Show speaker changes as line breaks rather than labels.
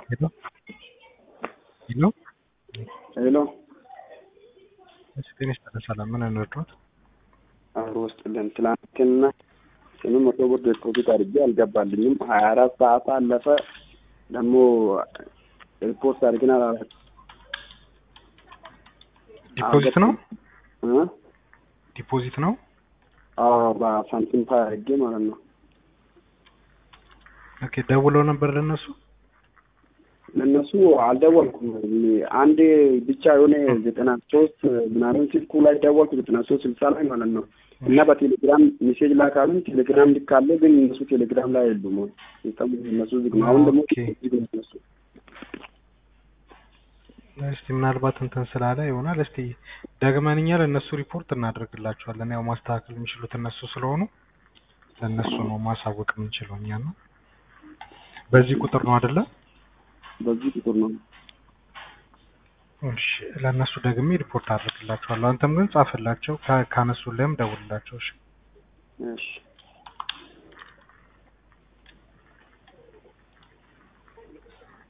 ሄሎ ሄሎ
ሄሎ
እሺ፣ ጤና ይስጥልኝ። ሰላም ምን እንርዳዎት?
አብሮ ውስጥልን ትላንትና ስምንት መቶ ብር ዲፖዚት አድርጌ አልገባልኝም። ሀያ አራት ሰዓት አለፈ። ደግሞ ሪፖርት አድርገን አላላት
ዲፖዚት ነው
እ
ዲፖዚት ነው።
አዎ በሳንቲም ፓይ አድርጌ ማለት ነው።
ኦኬ ደውለው ነበር ለነሱ?
ለእነሱ አልደወልኩም። አንድ ብቻ የሆነ ዘጠና ሶስት ምናምን ስልኩ ላይ ደወልኩ፣ ዘጠና ሶስት ስልሳ ላይ ማለት ነው። እና በቴሌግራም ሜሴጅ ላካሉኝ። ቴሌግራም ልካለ፣ ግን እነሱ ቴሌግራም ላይ የሉም። ሲስተሙ እነሱ ዝግ ነው። አሁን ደግሞ
ኦኬ።
ዝግ ነው እነሱ።
እስቲ ምናልባት እንትን ስላለ ይሆናል። እስቲ ደግመን እኛ ለእነሱ ሪፖርት እናደርግላቸዋለን። ያው ማስተካከል የሚችሉት እነሱ ስለሆኑ ለእነሱ ነው ማሳወቅ የምንችለው እኛ ነው። በዚህ ቁጥር ነው አይደለ?
በዚህ ቁጥር ነው።
እሺ ለእነሱ ደግሜ ሪፖርት አድርግላቸዋለሁ። አንተም ግን ጻፍላቸው፣ ካ- ካነሱልህም ደውልላቸው። እሺ
እሺ